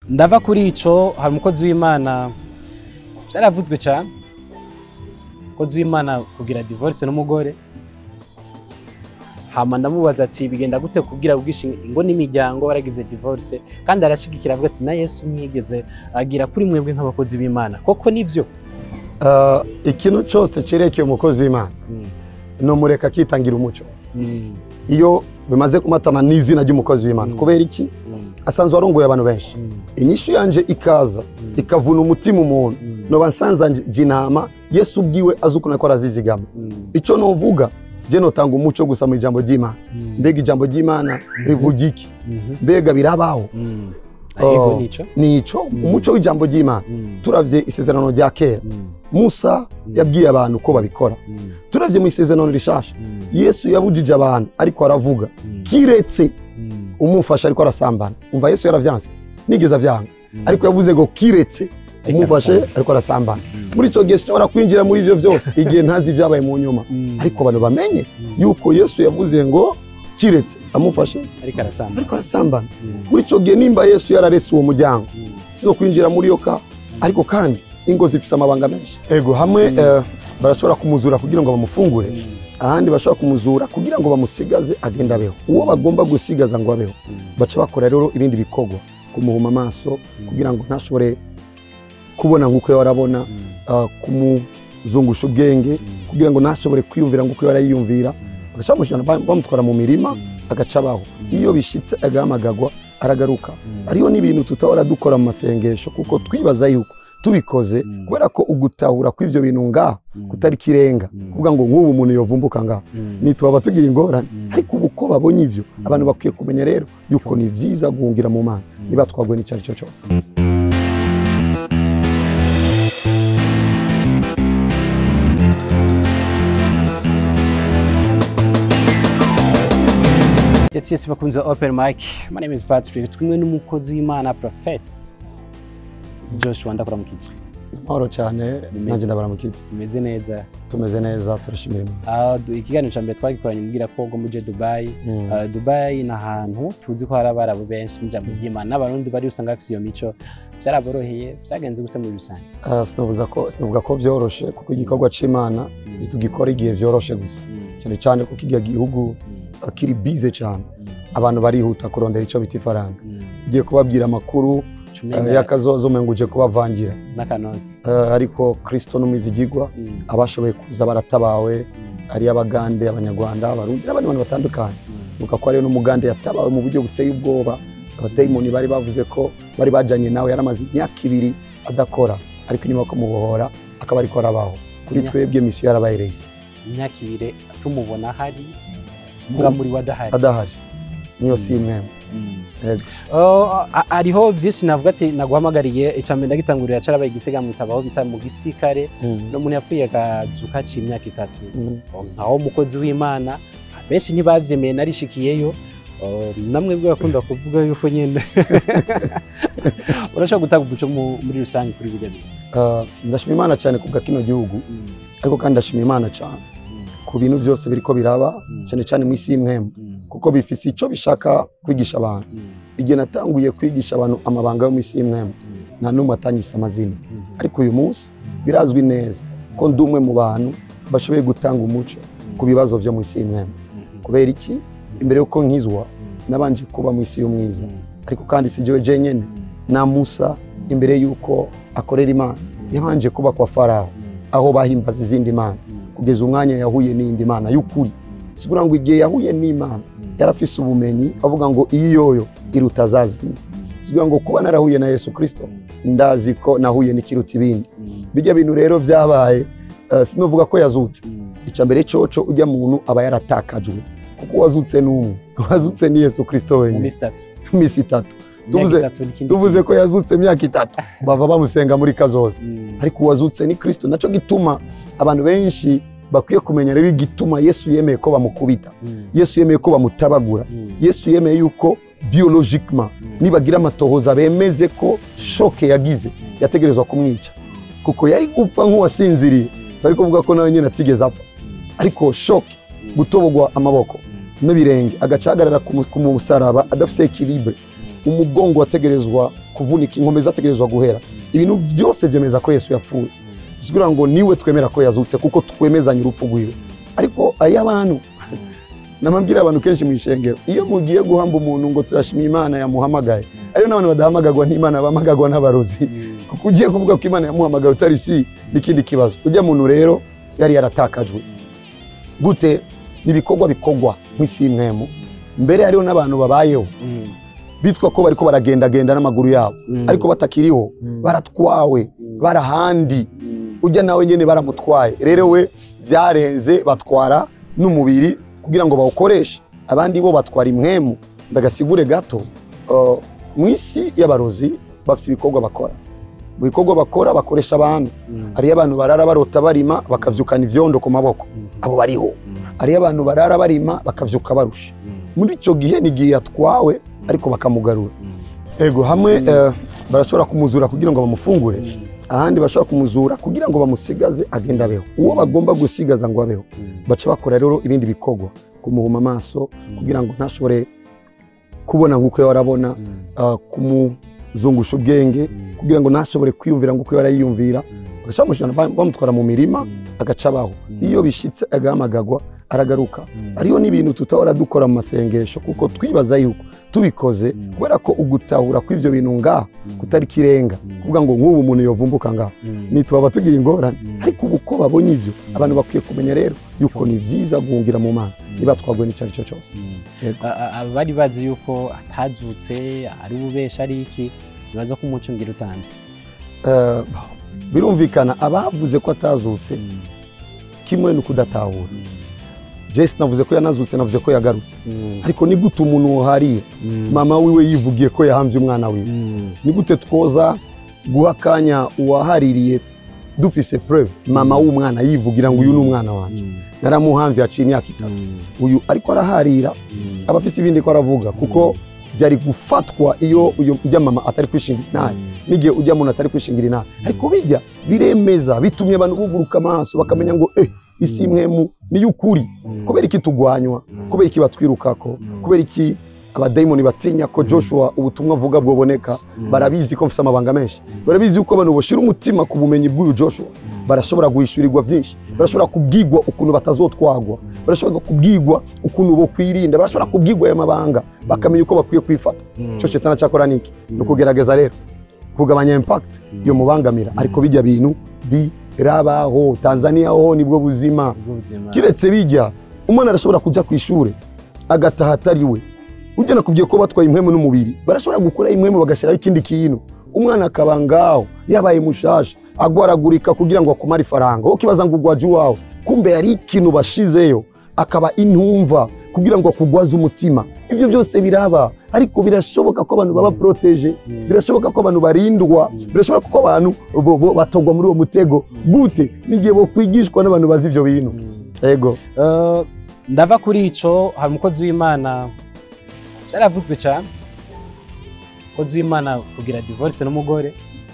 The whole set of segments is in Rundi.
ndava kuri ico hari umukozi w'imana vyaravuzwe cyane umukozi w'imana kugira divorce n'umugore hama ndamubaza ati bigenda gute kubwira ubwishingi ingo n'imiryango waragize divorce kandi arashigikira avuga ati na yesu mwigeze agira kuri mwebwe nk'abakozi b'imana koko nivyo Ah, ikintu cyose cerekeye umukozi w'imana nomureka akitangira umuco iyo bimaze kumatana n'izina ry'umukozi w'imana Mm. kubera iki asanzwe arongoye abantu benshi inyishu yanje ikaza ikavuna umutima umuntu noba nsanzanje inama yesu ubwiwe azi ukuntu ariko arazizigama icyo novuga je notanga umuco gusa mu ijambo ry'imana mbega ijambo ry'imana rivuga iki mbega birabaho ego Oh, nico nico Mm. umuco w'ijambo ry'imana turavye isezerano rya kera musa yabwiye abantu ko babikora turavye mu isezerano rishasha yesu yabujije abantu ariko aravuga kiretse umufasha ariko arasambana umva yesu yaravyanse nigeze avyanga ariko yavuze ngo kiretse umufashe ariko arasambana muri icyo gihe sinshobora kwinjira muri ibyo byose igihe ntazi ibyabaye mu nyuma ariko abantu bamenye yuko yesu yavuze ngo kiretse amufashe ariko arasamba ariko arasambana muri icyo gihe nimba yesu yararetse uwo muryango si kwinjira muri iyo ka ariko kandi ingo zifite amabanga menshi ego hamwe Mm. eh, barashobora kumuzura kugira ngo bamufungure ahandi bashobora kumuzura kugira ngo bamusigaze agende abeho uwo bagomba gusigaza ngo abeho baca bakora rero ibindi bikorwa kumuhuma amaso kugira ngo ntashobore kubona nk'uko yari arabona ah, kumuzungusha ubwenge kugira ngo ntashobore kwiyumvira nk'uko yari yiyumvira bagaca bamushyira bam- bamutwara mu mirima agaca abaho iyo bishitse agahamagagwa aragaruka hariho n'ibintu tutahora dukora mu masengesho kuko twibaza yuko tubikoze Mm. kubera ko ugutahura kw'ivyo bintu ngaha kutari kirenga Mm. kuvuga ngo nk'ubu umuntu yovumbuka ngaha nitwaba tugira ingorane Mm. ariko ubu ko babonye ivyo Mm. abantu bakwiye kumenya rero yuko ni vyiza guhungira mu mana niba twaguye n'icyo ari cyo cyose Yes, yes, bakunze open mic. My name is Patrick. Twimwe n'umukozi w'Imana Prophet Joshua ndakuramukije. mahoro cyane nanjye ndabaramukije Umeze neza. tumeze neza turashimira imana Ah, du- ikiganiro cya mbere twagikoranye mubwira ko ngo muje Dubai. Mm. Ah, Dubai ni ahantu tuzi ko hari abarabu benshi n'ijambo ry'Imana n'abarundi bari usanga bafite iyo mico byaraboroheye byagenze gute muri rusange. Ah, sinavuga ko sinavuga ko vyoroshe kuko igikorwa c'imana ntitugikora igihe vyoroshe gusa Mm. cyane cyane kuko igihe gihugu Mm. kiri bize cyane Mm. abantu barihuta kurondera icyo bita ifaranga Mm. ugiye kubabwira amakuru Cumenga eh, y'akazozo umenga uje kubavangira n'akanoti. Eh, ariko kristo n'umwizigigwa Mm. abashoboye kuza baratabawe Mm. ari abagande abanyarwanda abarundi n'abandi bantu batandukanye Mm. nuka ko hariyo n'umugande yatabawe mu buryo buteye ubwoba abadayimoni bari bavuze ko bari bajanye nawe yaramaze imyaka ibiri adakora ariko inyuma yo kumubohora akaba ariko arabaho kuri Imyaka- twebwe misiyo yarabaye reyisi imyaka ibiri tumubona hari muga muri we adahari. adahari niyo si imwe Yego. Oh, a- hariho byinshi navuga ati naguhamagariye icambere ndagitangurira carabaye igitega mutabaho bita mu gisirikare n'umuntu yapfuye akazuka aciye imyaka itatu Mm. nkaho umukozi w'imana benshi ntibavyemeye narishikiyeyo Oh, namwe bwo bakunda kuvuga yuko nyine urashobora gutanga umuco mu- muri rusange kuri bijya bintu Ah, ndashima imana cyane kubwa kino gihugu ariko kandi ndashima imana cyane ku bintu byose biriko biraba Mm. cyane cyane mu isi y'imwemu kuko bifise icyo bishaka kwigisha abantu igihe natanguye kwigisha abantu amabanga yo mu isi y'imwemu nta n'umwe atangise amazina ariko uyu munsi birazwi neza ko ndi umwe mu bantu bashoboye gutanga umuco ku bibazo byo mu isi y'imwemu kubera iki imbere y'uko nkizwa nabanje kuba mu isi y'umwiza ariko kandi si jyewe jenyine na musa imbere y'uko akorera imana yabanje kuba kwa farawo aho bahimbaza izindi mana kugeza umwanya yahuye n'iyindi mana y'ukuri sigura ngo igihe yahuye n'imana yarafise ubumenyi avuga ngo iyi yoyo iruta za zindi sigura ngo kuba narahuye na yesu kirisito ndazi ko nahuye n'ikiruta ibindi bijya bintu rero byabaye eh, sinovuga ko yazutse icya mbere coco ujya muntu aba yaratakajwe kuko wazutse n'umwe wazutse ni yesu kirisito mu wenyine minsi itatu iminsi itatu Imyaka Tuvuze- itatu n'ikindi tuvuze kintu. ko yazutse imyaka itatu bava bamusenga muri kazoza Mm. ariko uwazutse ni kirisito nacyo gituma abantu benshi bakwiye kumenya rero igituma yesu yemeye ko bamukubita Mm. yesu yemeye ko bamutabagura Mm. yesu yemeye yuko biologikema Mm. nibagira amatohoza bemeze ko shoke yagize yategerezwa kumwica kuko yari gupfa nk'uwasinziriye turi kuvuga ko nawe nyine atigeze apfa ariko shoke gutobogwa amaboko n'ibirenge agaca ahagarara ku mu- ku musaraba adafite ekilibre umugongo wategerezwa kuvunika inkombe zategerezwa guhera ibintu byose byemeza ko yesu yapfuye bisigura ngo niwe twemera ko yazutse kuko twemezanye urupfu rwiwe ariko ay'abantu namabwira abantu kenshi mu ishengero iyo mugiye guhamba umuntu ngo turashima imana yamuhamagaye ariyo n'abantu badahamagagwa n'imana bahamagagwa n'abarozi kuko ugiye kuvuga ko imana yamuhamagaye utari si n'ikindi kibazo ujya muntu rero yari yaratakajwe gute n'ibikorwa bikorwa nk'isi y'imwemu mbere hariho n'abantu babayeho bitwa ko bariko baragendagenda n'amaguru yabo ariko batakiriho baratwawe barahandi ujya nawe nyine baramutwaye rero we byarenze batwara n'umubiri kugira ngo bawukoreshe abandi bo batwara imwemu ndagasigure gato uh, mu isi y'abarozi bafite ibikorwa bakora mu bikorwa bakora bakoresha abantu hariyo abantu barara barota barima bakavyukana ivyondo ku maboko abo bariho hariyo abantu barara barima bakavyuka barusha muri icyo gihe ni igihe yatwawe ariko bakamugarura ego hamwe eh, barashobora kumuzura kugira ngo bamufungure ahandi bashobora kumuzura kugira ngo bamusigaze agende abeho uwo bagomba gusigaza ngo abeho baca bakora rero ibindi bikorwa kumuhuma amaso kugira ngo ntashobore kubona nk'uko yari arabona ah, kumuzungusha ubwenge kugira ngo ntashobore kwiyumvira nk'uko yari yiyumvira bagaca bamushyira bam- bamutwara mu mirima agaca abaho iyo bishitse agahamagagwa aragaruka hariho n'ibintu tutahora dukora mu masengesho kuko twibaza yuko tubikoze kubera ko ugutahura kw'ivyo bintu ngaha kutari kirenga kuvuga ngo nk'ubu umuntu yovumbuka ngaha nitwaba tugira ingorane ariko ubu ko babonye ivyo abantu bakwiye kumenya rero yuko ni vyiza guhungira mu mana niba twagwe n'ico ari cyo cyose Yego. abari bazi yuko atazutse ari ububesha ari iki bibaza ko umucungira utanzwe Eh, birumvikana abavuze ko atazutse kimwe ni ukudatahura jesi navuze ko yanazutse navuze ko yagarutse ariko ni gute umuntu wahariye mama wiwe yivugiye ko yahambye umwana wiwe ni gute twoza guha akanya uwahaririye dufise preve mama w'umwana yivugira ngo uyu ni umwana wanjye naramuhamvye haciye imyaka itatu uyu ariko araharira aba afise ibindi ko aravuga kuko byari gufatwa iyo uyu ujya mama atari kwishingira inabi n'igihe ujya muntu atari kwishingira inabi ariko bijya biremeza bitumye abantu buguruka amaso bakamenya ngo eh isi imwemu niyo ukuri kubera iki tugwanywa kubera iki batwirukako kubera iki abadayimoni batinya ko joshua ubutumwa avuga bwoboneka barabizi ko mfite amabanga menshi barabizi yuko abantu bashira umutima ku bumenyi bw'uyu joshua barashobora guhishurirwa byinshi barashobora kubwigwa ukuntu batazotwagwa barashobora kubwigwa ukuntu bokwirinda barashobora kubwigwa aya mabanga bakamenya uko bakwiye kwifata icyo shetani cyakora niki ni ukugerageza rero kugabanya impact yo mubangamira ariko bijya bintu birabaho tanzania ho nibwo buzima kiretse bijya umwana arashobora kujya ku ishuri agataha atari we ujya nakubwiye ko batwaye impwemu n'umubiri barashobora gukora impwemu bagashyiraho ikindi kintu umwana akaba ngaho yabaye mushasha agwaragurika kugira ngo akumare ifaranga ukibaza ngo ugwaje iwawe kumbe yari ikintu bashizeyo akaba intumva kugira ngo akugwaze umutima ibyo byose biraba ariko birashoboka ko abantu baba poroteje birashoboka ko abantu barindwa birashoboka ko abantu bo- bo batogwa muri uwo mutego gute n'igihe bokwigishwa n'abantu bazi ibyo bintu ego Eh, ndava kuri ico hari umukozi w'imana cyaravuzwe cyane umukozi w'imana kugira divorce n'umugore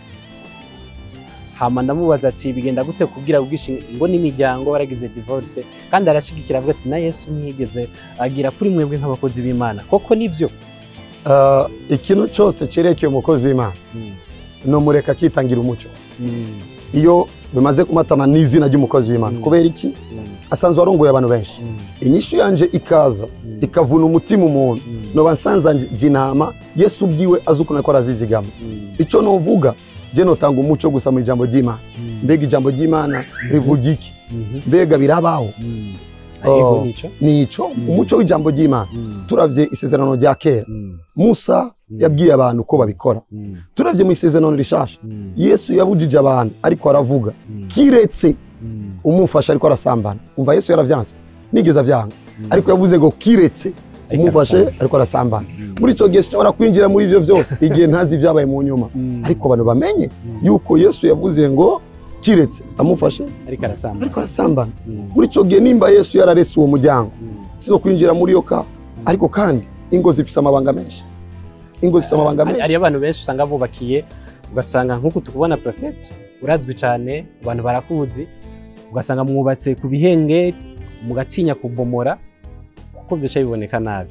hama ndamubaza ati bigenda gute kubwira ubwishingi ngo n'imiryango waragize divorce kandi arashigikira avuga ati na yesu ntiyigeze agira kuri mwebwe nk'abakozi b'imana koko nivyo Uh, ikintu cyose cyerekeye umukozi w'imana ni umureka akitangira umucyo iyo bimaze kumatana n'izina ry'umukozi w'imana Mm. kubera iki asanzwe arongoye abantu benshi inyishu yanje ikaza ikavuna umutima umuntu noba nsanzanje inama yesu ubwiwe azi ukuntu ariko arazizigama icyo novuga je notanga umuco gusa mu ijambo ry'imana mbega ijambo ry'imana rivuga iki mbega birabaho Ego Oh. nico nico Mm. umuco w'ijambo ry'imana turavye isezerano rya kera musa yabwiye abantu uko babikora turavye mu isezerano rishasha yesu yabujije abantu ariko aravuga kiretse umufasha ariko arasambana umva yesu yaravyanse nigeze avyanga ariko yavuze ngo kiretse umufashe ariko arasambana muri ico gihe sinshobora kwinjira muri ivyo vyose igihe ntazi ivyabaye mu nyuma ariko abantu bamenye yuko yesu yavuze ngo kiretse amufashe ariko arasamba ariko arasambana muri ico gihe nimba yesu yararese uwo muryango sino kwinjira muri iyo ka ariko kandi ingo zifise amabanga menshi ingo zifise amabanga menshi hariyo abantu benshi usanga bubakiye ugasanga nk'uko tukubona prefect urazwi cyane abantu barakuzi ugasanga mwubatse ku bihenge mugatinya kubomora kuko byica biboneka nabi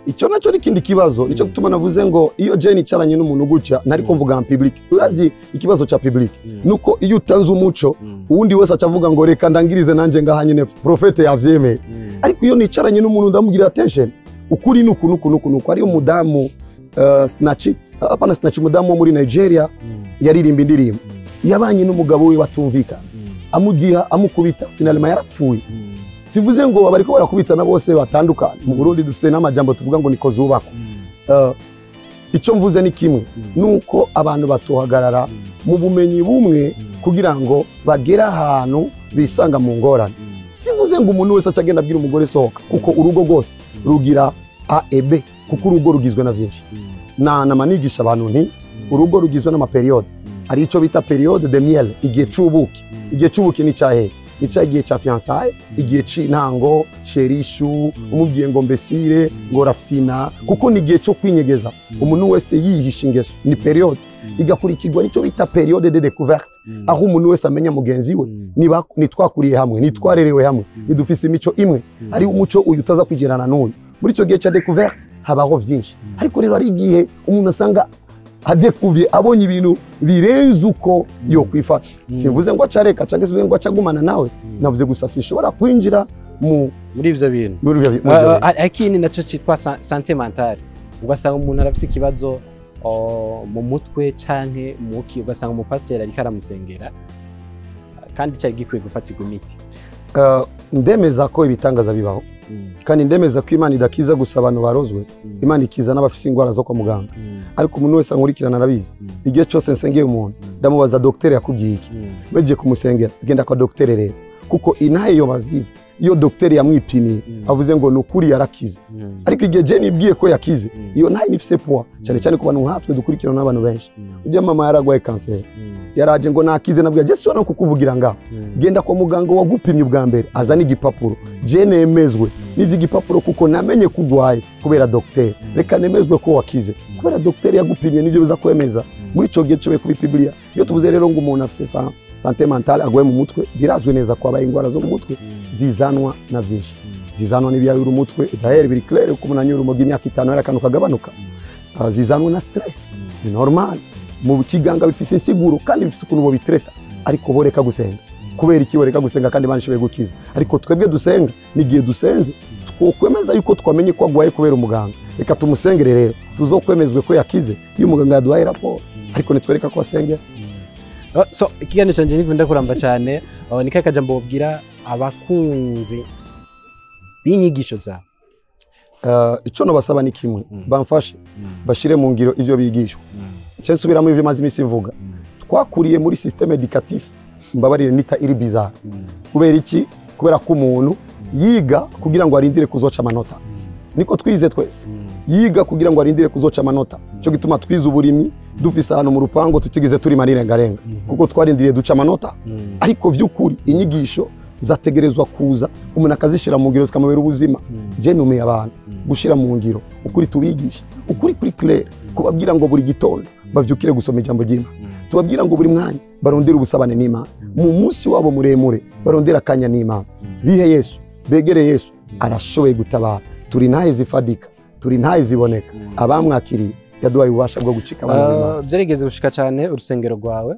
icyo nacyo ni ikindi kibazo nicyo gituma navuze ngo iyo jeni icaranye n'umuntu gutya ntari ko mvuga nka public urazi ikibazo cya public nuko iyo utanze umuco uwundi wese aca avuga ngo reka ndangirize nanjye ngaha nyine profete yabyemeye ariko iyo nicaranye n'umuntu ndamubwira attention ukuri nuku nuku nuku nuku ari umudamu uh, snachi apana snachi umudamu wo muri Nigeria yaririmba indirimbo yabanye n'umugabo we batumvikana amudiha amukubita finalima yarapfuye sivuze ngo bariko barakubitana bose batandukana mu Burundi dufite n'amajambo tuvuga ngo niko zubakwa uh, icyo mvuze ni kimwe nuko abantu batohagarara mu bumenyi bumwe kugira ngo bagere ahantu bisanga mu ngorane sivuze ngo umuntu wese acagenda abwira umugore sohoka kuko urugo rwose rugira a e b kuko urugo rugizwe na byinshi na namanigisha abantu nti urugo rugizwe n'amaperiyode hari icyo bita periyode de miel igihe c'ubuki igihe c'ubuki ni cyahe ni cya gihe cya fiyansaye igihe c'intango sherishu umubwiye ngo mbesire ngo rafsina kuko ni igihe cyo kwinyegeza umuntu wese yihisha ingeso ni periyode igakurikirwa n'icyo bita periyode de découverte aho umuntu wese amenya mugenzi we niba nitwakuriye hamwe nitwarerewe hamwe nidufise imico imwe ari umuco uyu utaza kwigerana n'uyu muri icyo gihe cya découverte habaho byinshi ariko rero hari igihe umuntu asanga adekuvye abonye ibintu birenze uko yo kwifata sivuze ngo acareka cyangwa se ngo acagumana nawe navuze gusa sishobora kwinjira mu muri ivyo bintu muri ibyo bintu. Uh, uh, ikindi naco citwa sa- sante mentale ugasanga umuntu arafise ikibazo uh, mu mutwe canke muki ugasanga umupasiteri ariko aramusengera uh, kandi cari gikwiye gufatirwa imiti Uh, ndemeza ko ibitangaza bibaho kandi ndemeza ko imana idakiza gusa abantu barozwe imana ikiza n'abafise indwara zo kwa muganga ariko umuntu wese ankurikirana arabizi igihe cyose nsengeye umuntu ndamubaza dogiteri yakubwiye iki bagiye kumusengera genda kwa dogiteri rero kuko inaha iyo bazizi iyo dogiteri yamwipimiye avuze ngo ni ukuri yarakize ariko igihe jeni ibwiye ko yakize iyo nayo nifise puwa cyane cyane ku bantu nkatwe dukurikirana n'abantu benshi ujya mama yaragwaye kanseri yaraje ngo nakize nabwiye jesi no kukuvugira ngaho genda kwa muganga wagupimye ubwa mbere azana igipapuro je nemezwe n'ivyo igipapuro kuko namenye ko urwaye kubera dogiteri reka nemezwe ko wakize kubera dogiteri yagupimye nivyo biza kwemeza muri ico gihe cyobe kuri bibiliya iyo tuvuze rero ngo umuntu afise sa sante mentale agwaye mu mutwe birazwi neza ko abaye indwara zo mu mutwe zizanwa na byinshi zizanwa n'ibiyayura umutwe daheri biri clair ko umuntu anyura urumogi imyaka itanu yari akantu kagabanuka Ah, zizanwa na stress ni normal mu kiganga bifise insiguro kandi bifise ukuntu bobitreta ariko boreka gusenga kubera iki boreka gusenga kandi Imana ishoboye gukiza ariko twebwe dusenga n'igihe dusenze twokwemeza yuko twamenye ko agwaye kubera umuganga reka tumusengere rero tuzokwemezwe ko yakize iyo umuganga yaduhaye raporo ariko nitwereka ko asengera Uh, so ikiganiro canje nikunda kuramba cyane uh, nikahe kajambo bobwira abakunzi b'inyigisho zawe Uh, icyo nabasaba ni kimwe Mm. bamfashe bashire mu ngiro ivyo bigishwa cyo nsubiramo ivyo maze iminsi mvuga twakuriye muri systeme educatif mbabarire nita iri bizarre kubera iki kubera ko umuntu yiga kugira ngo arindire kuzoca amanota niko twize twese yiga kugira ngo arindire kuzoca amanota cyo gituma twize uburimyi dufise ahantu mu rupango tutigeze turi marirengarenga kuko twarindiriye duca amanota ariko vy'ukuri inyigisho zategerezwa kuza umuntu akazishira mu ngiro zikamubera ubuzima je numiye abantu gushira mu ngiro ukuri tubigisha ukuri kuri clair kubabwira ngo buri gitondo bavyukire gusoma ijambo ry'Imana tubabwira ngo buri mwanya barondere ubusabane n'Imana mu munsi wabo muremure barondera akanya n'Imana bihe Yesu begere Yesu arashoboye gutabara turi ntahe zifadika turi ntahe ziboneka abamwakiriye yaduhaye ububasha bwo gucika abantu b'Imana Uh, byarigeze gushika cyane urusengero rwawe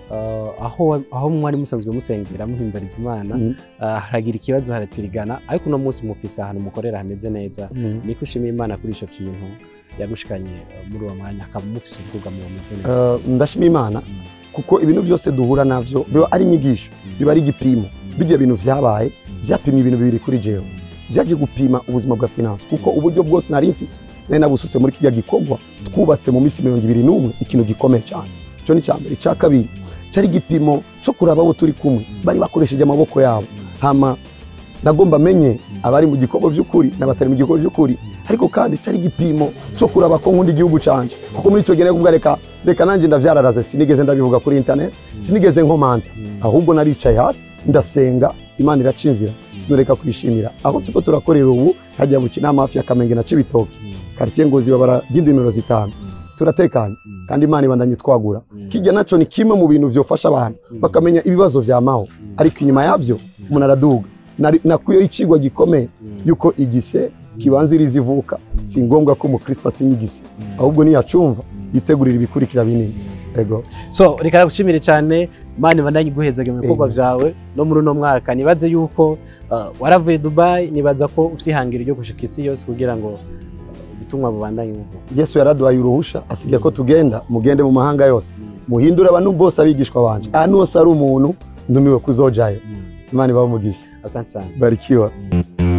uh, aho aho mwari musanzwe musengera muhimbariza imana Mm. uh, haragira ikibazo haraturigana ariko uno munsi mufise ahantu mukorera hameze neza Mm. niko ushimiye imana kuri ico kintu yagushikanye uh, muri uwo mwanya akaba mufise ubwugamo bumeze neza Uh, ndashima imana Mm. kuko ibintu byose duhura navyo biba ari inyigisho biba ari igipimo bijya bintu vyabaye vyapimye ibintu bibiri kuri jewe vyaje gupima ubuzima bwa finance kuko uburyo bwose nari mfise nari nabusutse muri kijya gikorwa twubatse mu minsi mirongo ibiri n'umwe ikintu gikomeye cyane ico ni icya mbere icya kabiri cyari igipimo cyo kuraba abo turi kumwe bari bakoresheje amaboko yabo hama nagomba menye abari mu gikorwa by'ukuri n'abatari mu gikorwa by'ukuri ariko kandi cyari igipimo cyo kuraba ko nkunda igihugu canje kuko muri icyo gihe nari kuvuga reka reka nanjye ndavyararaze sinigeze ndabivuga kuri internet sinigeze nkomanta ahubwo naricaye hasi ndasenga imana iraca inzira sinureka kwishimira aho turiko turakorera ubu hajya mu kinama hafi ya kamenge na cibitoki quartier ngozi babara ry'indimiro zitanu turatekanye kandi imana ibandanye twagura kijya naco ni kimwe mu bintu vyofasha abantu bakamenya ibibazo vyamaho ariko inyuma yavyo umuntu araduga Nari- nakuyeho icigwa gikomeye yuko igise kibanziriza ivuka si ngombwa ko umukristo atinya igisi ahubwo niyacumva yitegurira ibikurikira binini ego so reka nagushimire cyane mani bandanye guhezaga mu bikorwa Amen. byawe no muri uno mwaka nibaze yuko uh, waravuye dubai nibaza ko ufite ihangiro ryo gushika isi yose kugira ngo uh, ubutumwa bubandanye buvuga yesu yaraduhaye uruhusha asigaye ko tugenda mugende mu mahanga yose muhindure abantu bose abigishwa banje ahantu hose ari umuntu ndumiwe kuzojayo imana ibahe umugisha asante sana barikiwa Mm.